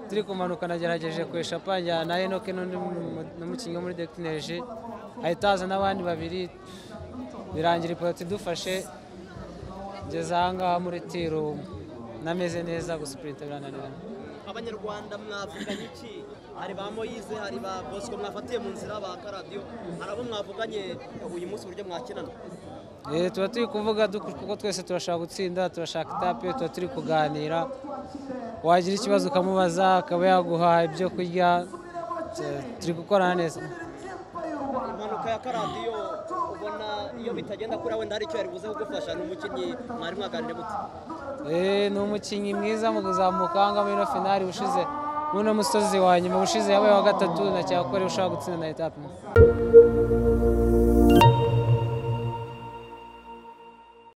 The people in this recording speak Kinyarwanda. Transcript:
turi kumanuka nagerageje kwesha panjyana na enoke n'undi n'umukinnyi wo muri dekineje ahita haza n'abandi babiri birangira ipoto idufashe ngeze ahangaha muri tiro nameze neza gusupurinta birananirana abanyarwanda mwavuganye iki hari ba moyize hari ba bosco mwafatiye mu nzira ba karadiyo hari abo mwavuganye uyu munsi uburyo mwakinana Eh, tuba turi kuvuga du- kuko twese turashaka gutsinda turashaka itape tuba turi kuganira wagira ikibazo ukamubaza akaba yaguha ibyo kurya tu- turi gukorana neza impanuka ya karadiyo ubona iyo bitagenda kuri wenda hari icyo yari buze kugufasha ni umukinnyi mwari mwaganire muti Eh, ni umukinnyi mwiza mu kuzamuka ahanga muri ino finali ushize n'uno musozi wa nyuma ushize yabaye wa gatatu na cyakora ushaka gutsinda na etape imwe.